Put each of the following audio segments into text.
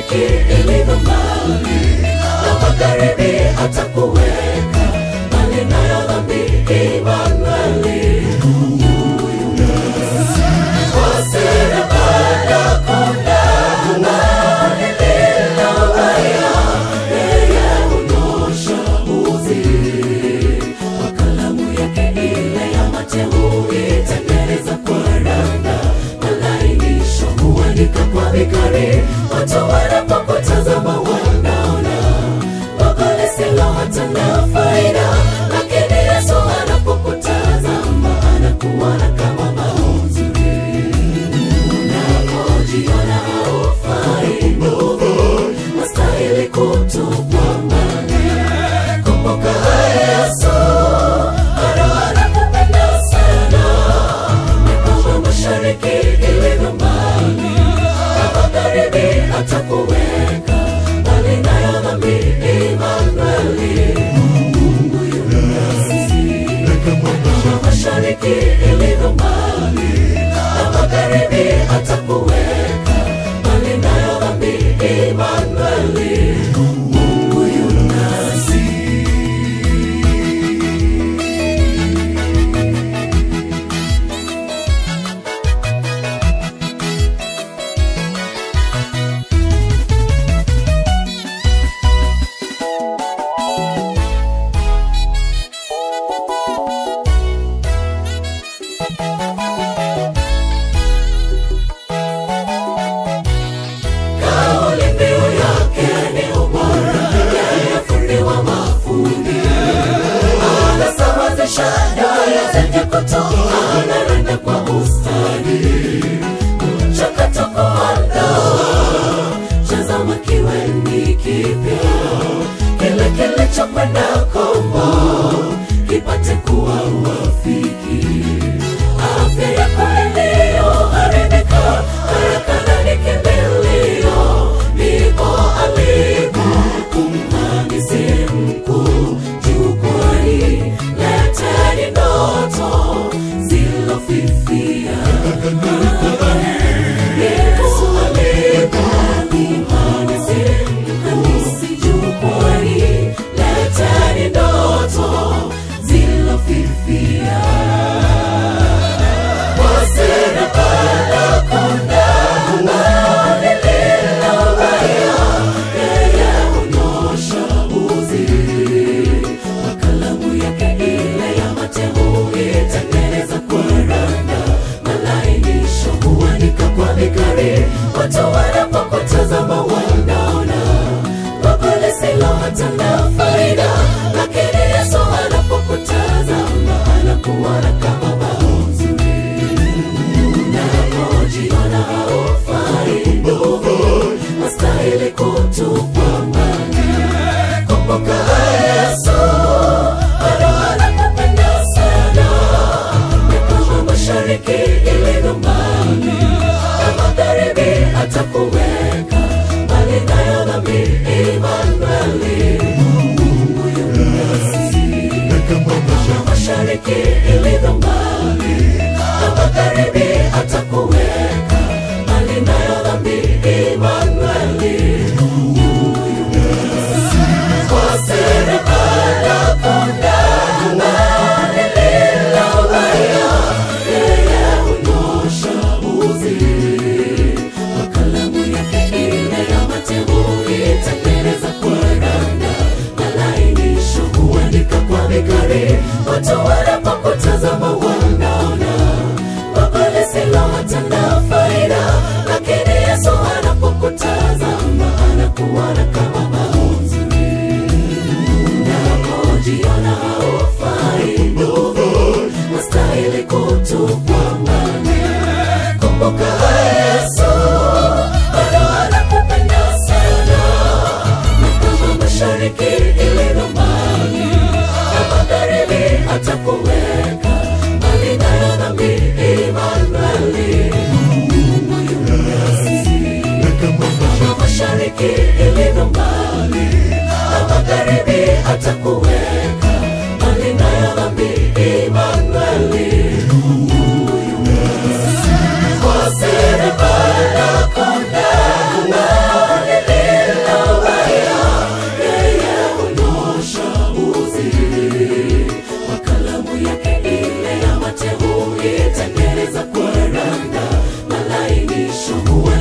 mashariki ilivyo mbali na magharibi atakuweka mbali nayo dhambi Imanueli kwa serikali kuna amani lililo haya yeye hunyosha uzi kwa kalamu yake ile ya mateuli tengeneza kwa randa malainisho huandika kwa vikari watu wanapokutazama wanaona Baba lisilo hata na faida lakini Yesu anapokutazama anakuona kama mauzuri unapojiona haufai ndugu wastahili kutupwa mbali kumbuka Yesu bado anakupenda sana mikono mashariki ilivyo mbali na magharibi atakuweka mbali nayo dhambi Imanueli Mungu yu nasi kama mashariki ilivyo mbali na magharibi atakuweka mbali nayo dhambi Imanueli Mungu yu nasi kauli mbiu yake ni ubora, yeye fundi wa mafundi. Anasawazisha nyaya zenye kutoa, anaranda kwa ustadi. Mchakato kuandaa, tazama kiwe ni kipya, kile kilichokwenda kombo kipate kuwa wafiki afya yako iliyoharibika haraka na ni kimbilio ndipo alipo kumhandisi mkuu jukwani leteni ndoto zilofifia Yesu alipo kumhandisi mkuu jukwani leteni ndoto zilofifia watu wanapokutazama wanaona baba lisilo hata na faida lakini yesu anapokutazama anakuona kama mauzuri unapojiona haufai ndugu wastahili kutupwa mbali kumbuka yesu bado anakupenda sana mikono mashariki ilivyo mbali na magharibi atakuweka mbali nayo dhambi Imanueli Mungu yu nasi kama mashariki ilivyo mbali na magharibi atakuweka mbali nayo dhambi Imanueli Mungu yu nasi kwa serikali kuna amani lililo haya yeye hunyosha uzi kwa kalamu yake ile ya mateuli tengeneza kwa randa malainisho huandika kwa vikari watu wanapokutazama wanaona baba lisilo hata na faida lakini yesu anapokutazama anakuona kama mauzuri unapojiona haufai ndugu wastahili kutupwa mbali kumbuka yesu bado anakupenda sana na kama mashariki ilivyo mbali na magharibi atakuweka mbali nayo dhambi Imanueli Mungu yu nasi kama mashariki ilivyo mbali na magharibi atakuweka mbali nayo dhambi Imanueli Mungu yu nasi kwa serikali kuna amani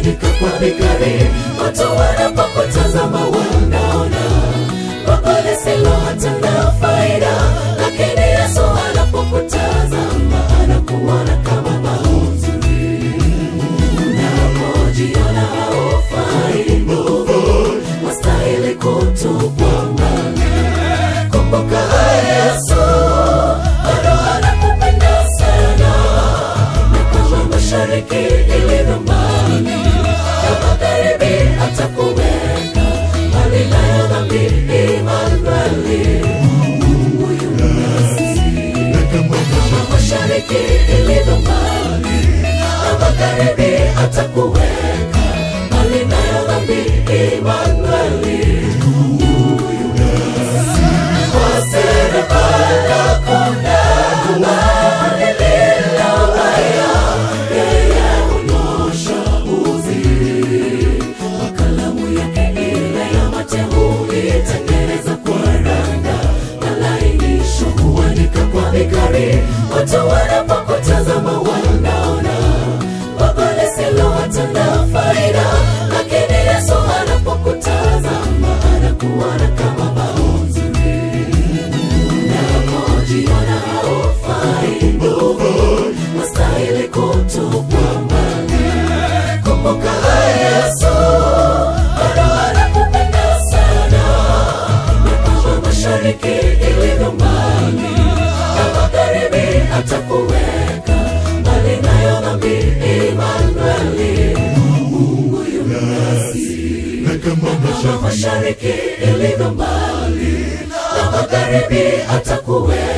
huandika kwa vikari watu wanapokutazama wanaona Baba lisilo hatuna faida lakini Yesu anapokutazama anakuona kama mauzuri unapojiona haufai nguvu wastahili kutupwa mbali kumbuka Yesu bado anakupenda sana na kama mashariki ilivyo mbali na magharibi atakuweka mbali nayo dhambi Imanueli Mungu yu nasi kama mashariki ilivyo mbali na magharibi atakuweka mbali nayo dhambi Imanueli Mungu yu nasi kwa serikali kuna bali lilo haya yeye hunyosha uzi kwa kalamu yake ile ya mate huitengeneza kwa randa na lainisho huandika kwa vikari watu wanapokutazama wanaona baba lisilo hatuna faida lakini yesu anapokutazama anakuona kama mauzuri unapojiona haufai nguvu wastahili kutupwa mbali kumbuka yesu bado anakupenda sana na kama mashariki ilivyo mbali na magharibi atakuweka mbali nayo dhambi Imanueli Mungu yu nasi kama mashariki ilivyo mbali na magharibi atakuweka